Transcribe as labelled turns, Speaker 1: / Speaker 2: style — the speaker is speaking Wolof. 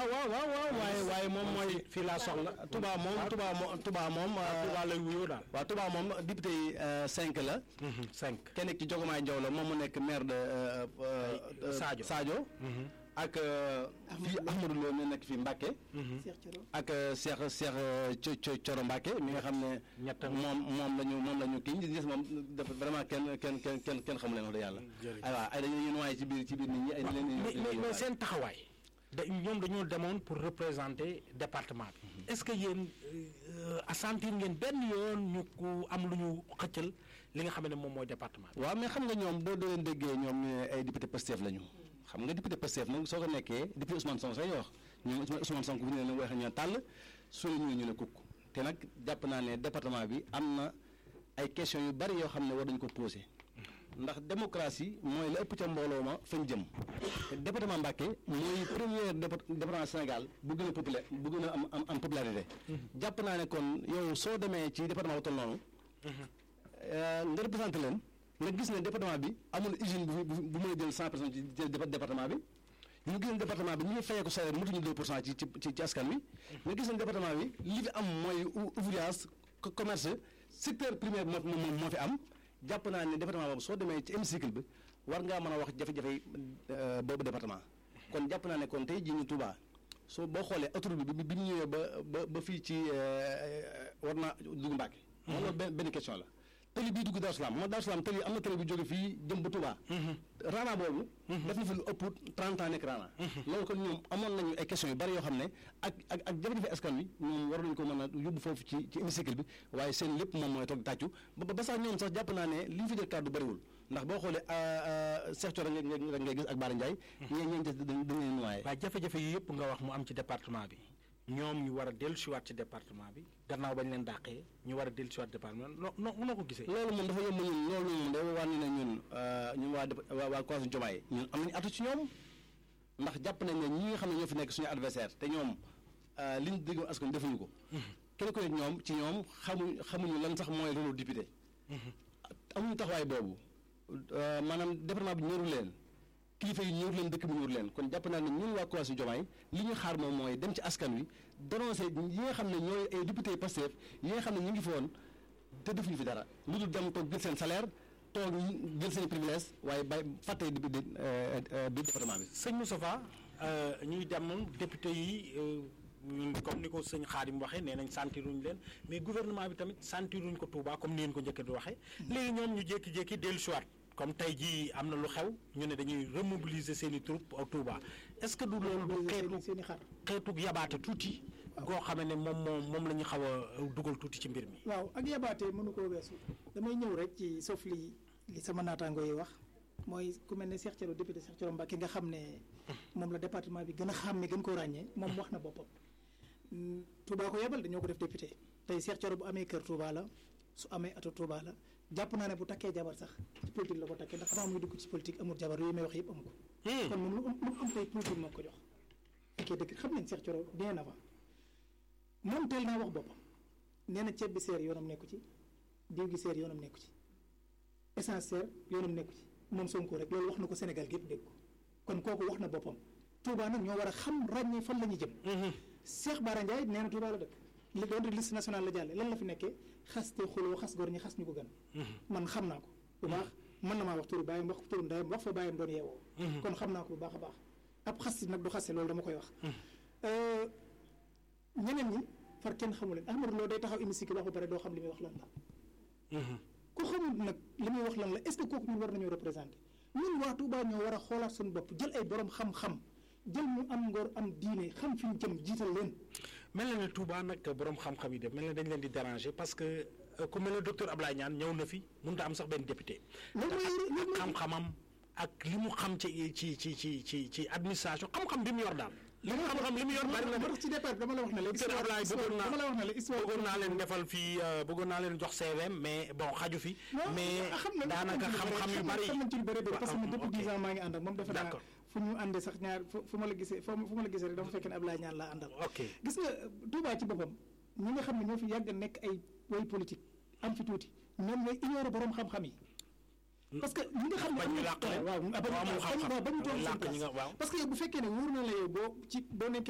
Speaker 1: waaw waaw waaw waaw waaye waaye moom mooy
Speaker 2: fii laa soxla
Speaker 1: Touba moom Touba moom Touba moom
Speaker 2: Touba lay wuyoo daal
Speaker 1: waaw Touba moom député yi cinq la
Speaker 2: cinq
Speaker 1: kenn ki Jogomaay Jaw la moom mu nekk maire de euh, euh,
Speaker 2: Sadio.
Speaker 1: Sadio ak euh, fii Ahmadou Lo mi nekk fii Mbacke
Speaker 3: Cheikh Thioro
Speaker 1: ak euh, Cheikh Cheikh euh, Thio- Thio- Thioro Mbacke mi nga xam ne
Speaker 2: Ñett.
Speaker 1: moom moom la ñu moom la ñu kii ñi gis moom dafa vraiment kenn kenn kenn kenn kenn xamu leen wax dëgg yàlla
Speaker 2: jërëjëf.
Speaker 1: ay waaw ay dañu leen noyyi ci biir ci biir nit ñi ay leen
Speaker 2: mais mais mais seen taxawaay da ñoom dañoo demoon pour représenter département bi est-ce que yéen assentir ngeen benn yoon ñu ku am lu ñu xëccal li nga xam ne moom mooy département bi
Speaker 1: waaw mais xam nga ñoom boo doon déggee ñoom ñu ne ay député Pastef lañu xam nga député Pastef nag soo ko nekkee député Ousmane Sonko say wax ñu Ousmane Sonko bu ñu ne wax ñu tàll suñu ñu ñu ne kukk te nag jàpp naa ne département bi am na ay questions yu bari yoo xam ne war nañu ko posé ndax démocratie mooy la ëpp ca mbooloo ma fañ jëm te département Mbacké mooy premier départ- département Sénégal bu gën a populaire bu gën a am am am popularité jàpp naa ne kon yow soo demee ci département bu toll noonu Euh, nga représenté leen nga gis ne département bi amul usine bu bu bu mën a jël cent personnes ci ci département bi ñu gis ne département bi ñu ngi fayee ko salaire mutuñu deux pour cent ci ci ci ci askan wi nga gis ne département bi li fi am mooy ou- ouvrage co- commerce secteur primaire moo moo moo fi am jàpp naa ne département boobu soo demee ci hémicycle bi war ngaa mën a wax jafe-jafe yi euh, boobu département kon jàpp naa ne kon tey jii ñu Touba soo boo xoolee autoroute bi bi bi ñu ñëwee ba ba ba fii ci euh, war naa dugg Mbàkke loolu benn benn question la tëli bii dugg Darou Salaam moo Darou Salaam tëli am na tëli bu jóge fii jëm ba Touba raana boobu def na fi lu ëpp 30 ans nekk raana loolu kon ñoom amoon nañu ay questions yu bari yoo xam ne ak ak ak jafe-jafe askan wi ñoom war nañu ko mën a yóbbu foofu ci ci hémicycle bi waaye seen lépp moom mooy toog tàccu ba ba sax ñoom sax jàpp naa ne li ñu fi jël kàddu bariwul ndax boo xoolee Cheikh Thioro rek ngay ngay gis ak Bara Ndiaye ñee ñeen des dañ dañ leen noyé
Speaker 2: waaye jafe-jafe yi yëpp nga wax mu am ci département bi ñoom ñu war a dellusiwaat ci département bi gannaaw bañ leen dàqee ñu war a dellusiwaat département noo noo noo ko gisee.
Speaker 1: loolu moom dafa yomb ñun loolu moom dafa wàññi ne ñun euh, ñun waa dép- waa waa coalition Diomaye ñun am nañu atu ci ñoom ndax jàpp nañ ne ñi nga xam ne ñoo fi nekk suñu adversaire te ñoom euh, li ñu diggoon askan wi defuñu ko. kenn ku ne ñoom ci ñoom xamuñ xamuñu lan sax mooy rôle député. amuñu taxawaay boobu euh, maanaam département bi ñëru leen kilifa yi ñëru leen dëkk bi ñëru leen kon jàpp naa ne ñun waa coalition Diomaye li ñu xaar moom mooy dem ci askan wi dénoncer yi nga xam ne ñooy ay député Pastef yi nga xam ne ñu ngi fi woon te defuñu fi dara lu dul dem toog jël seen salaire toog jël seen privilège waaye bay fàtte bi bi département bi.
Speaker 2: sëñ Moustapha ñuy dem député yi euh, ñun comme ni ko sëñ Xaadim waxee nee nañ sentiruñ leen mais gouvernement bi tamit sentiruñ ko Touba comme ni ngeen ko njëkk di waxee. léegi ñoom ñu jékki-jékki dellusiwaat comme tey jii am na lu xew ñu ne dañuy remobiliser seen i troupes au Touba est-ce que du loolu du xeetu
Speaker 3: seen i xar
Speaker 2: xeetu yabaate tuuti. goo xam ne moom moom moom la ñu xaw a dugal tuuti ci mbir mi.
Speaker 3: waaw ak yabaate mënu koo weesu damay ñëw rek ci sauf li li sama naataango yi wax mooy ku mel ne Cheikh Thioro député Cheikh Thioro Mbacké nga xam ne moom la département bi gën a xàmme gën koo ràññee moom wax na boppam Mm, Touba ko yebal dañoo ko def député tey Cheikh Thioro bu amee kër Touba la su amee ato Touba la jàpp naa ne bu takkee jabar sax ci politique la ko takkee ndax avant muy dugg ci politique amul jabar yooyu may wax yëpp amu ko kon moom lu am lu am koy politique moo ko jox fekkee dëgg xam nañ Cheikh Thioro bien avant moom teel naa wax boppam nee na ceeb bi seer yoonam nekku ci diw gi seer yoonam nekku ci essence seer yoonam nekku ci moom Sonko rek loolu wax na ko Sénégal gépp dégg ko kon kooku wax na boppam Touba nag ñoo war a xam ràññee fan la ñuy jëm Cheikh Bara Ndiaye nee na Touba la dëkk li doon rek liste nationale la jàlle lan la fi nekkee xas te xuloo xas gor ñi xas ñu ko gën man xam naa ko bu baax mën na maa wax turu bàyyam wax turu ndeyam wax fa bàyyam doon yeewoo kon xam naa ko bu baax a baax ab xas si nag du xase loolu dama koy wax ñeneen ñi far kenn xamu leen Ahmadou Lo day taxaw hémicycle wax ba pare doo xam li muy wax lan la ku xamul nag li muy wax lan la est-ce que kooku ñun war nañoo représenté ñun waa Touba ñoo war a xoolaat suñu bopp jël ay borom xam-xam jël ñu am ngor am diine xam fi ñu jëm jiital leen
Speaker 2: mel na ne Touba nag borom xam-xam yi de mel na dañ leen di déranger parce que euh, ku mel ne docteur Ablaye Niane ñëw na fi mënut a am sax benn député.
Speaker 3: loolu mooy
Speaker 2: ak
Speaker 3: loolu mooy
Speaker 2: xam-xamam ak li mu xam ci ci ci ci ci ci administration xam-xam bi mu yor daal. li mu xam-xam li mu yor bari na
Speaker 3: moo tax ci départ dama la wax ne la
Speaker 2: docteur Ablaye bëggoon naa
Speaker 3: dama la wax ne la histoire
Speaker 2: bëggoon naa leen defal fii euh, bëggoon naa leen jox CVM mais bon xaju fi.
Speaker 3: non
Speaker 2: mais
Speaker 3: xam na
Speaker 2: daanaka xam-xam yu bari
Speaker 3: xam nañ ci lu bëri bëri parce que man
Speaker 2: waaw,
Speaker 3: depuis
Speaker 2: ok.
Speaker 3: 10 ans maa ngi ànd ak moom defe naa
Speaker 2: D'accord.
Speaker 3: fu ñu àndee sax ñaar fu fu ma la gisee fu fu ma la gisee rek dafa fekk ne Ablaye Niane laa àndal
Speaker 2: ok
Speaker 3: gis nga Touba ci boppam ñi nga xam ne ñoo fi yàgg a nekk ay way politique am fi tuuti ñoom ñooy ignorer borom xam-xam yi parce que ñi nga xam ne
Speaker 2: bañ ñu làq leen.
Speaker 3: waaw
Speaker 2: Waaw, amul xam-xam.
Speaker 3: waaw ba ñu toog
Speaker 2: Làq
Speaker 3: seen
Speaker 2: ñi nga-
Speaker 3: place
Speaker 2: waaw.
Speaker 3: parce que yow bu fekkee ne wóor na la yow boo ci boo nekkee